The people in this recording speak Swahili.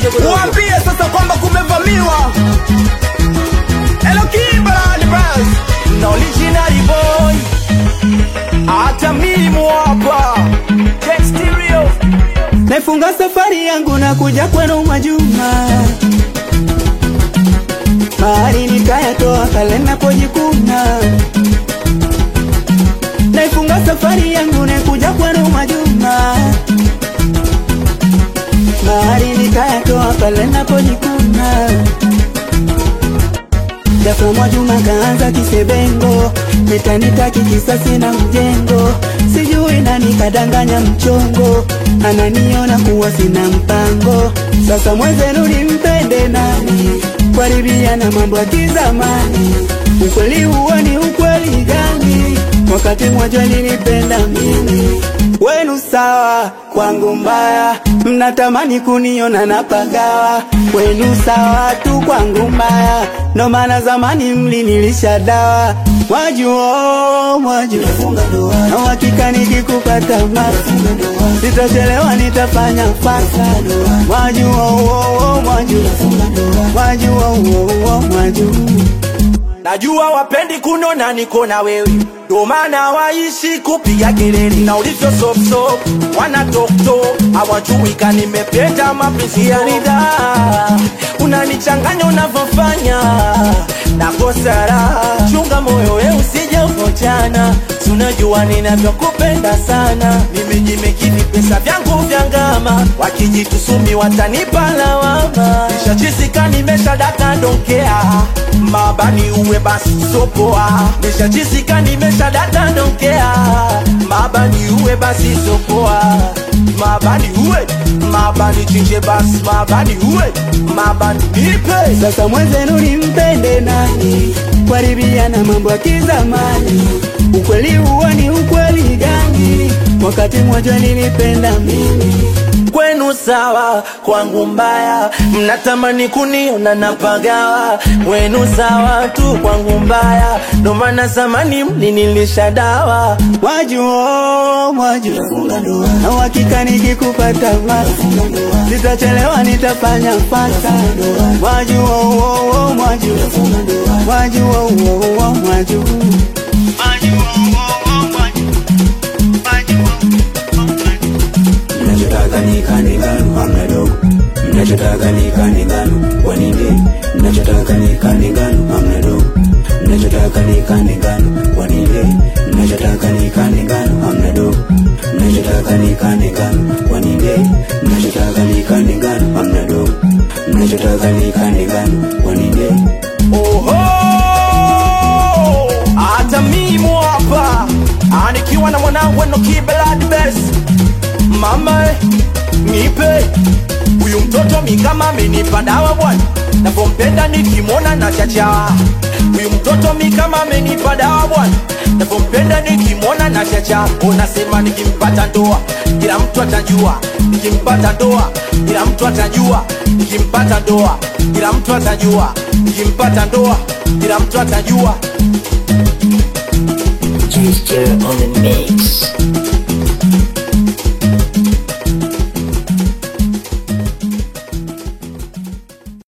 Waambie sasa kwamba kumevamiwa. Hello Kimberly Bros. Na original boy. Hata mimi hapa. Check stereo. Naifunga safari yangu na kuja kwenu Mwajuma, mahali nikayatoa pale napojikuna. Naifunga safari yangu na kuja kwenu Mwajuma, mahali nikayatoa pale napojikuna. Ghafla Mwajuma kaanza kisebengo, nitanitaki kisasi na mjengo, sijui nani kadanganya mchongo, ananiona kuwa sina mpango. Sasa mwenzenu nimpende nani? Kuharibia na mambo ya kizamani, ukweli huo ni ukweli gani? Wakati mmoja nilipenda mimi wenu sawa, kwangu mbaya, mnatamani kuniona napagawa. Wenu sawa tu, kwangu mbaya, ndo maana zamani mlinilisha dawa. Mwajua, mwajua, na uhakika nikikupata masa, sitachelewa, nitafanya fasa. Mwajua, uo, mwajua, mwajua, uo, mwajua Najua wapendi kunona niko na wewe, ndo maana waishi kupiga kelele na ulivyo sop sop, wana tok tok, hawajui ka nimependa mapenzi ya nida. Unanichanganya unavyofanya na kosara, chunga moyo we usije ukojana, si unajua ninavyokupenda sana. Nimejimekini pesa vyangu vya ngama, wakijitusumi watanipa lawama. Nishachisika nimeshadaka donkea mabani uwe basi sopoa nishachisika nimeshadata donkea mabani uwe basi sopoa mabani uwe mabani chinje basi mabani uwe mabani nipe Sasa mwenzenu nimpende nani? Kuharibia na mambo ya kizamani, ukweli huo ni ukweli gani? Wakati mmoja nilipenda mimi kwenu sawa, kwangu mbaya, mnatamani kuniona napagawa. Wenu sawa tu, kwangu mbaya, ndo maana zamani mlinilisha dawa. Mwajua, mwajua, na uhakika nikikupata masa, sitachelewa, nitafanya fasa. Mwajua, uo, uo, mwajua, mwajua, uo, uo, mwajua Mnachotaka ni kani ngano hamna dogo, mnachotaka ni kani ngano kwa nini? Mnachotaka ni kani ngano hamna dogo, mnachotaka ni kani ngano kwa nini? Mnachotaka ni kani ngano hamna dogo, mnachotaka ni kani ngano kwa nini? Mnachotaka ni kani ngano hamna dogo, mnachotaka ni kani ngano kwa nini? Oho, hata mimi hapa Ah, nikiwa na mwanangu Enoki Belad Best. Mama eh, nipe huyu mtoto mi kama amenipa dawa bwana, navyompenda nikimwona na chacha. Huyu mtoto mi kama amenipa dawa bwana, navyompenda nikimwona na chacha. Unasema nikimpata ndoa kila mtu atajua, nikimpata ndoa kila mtu atajua, nikimpata ndoa kila mtu atajua, nikimpata ndoa kila mtu atajua. Gesture on the mix.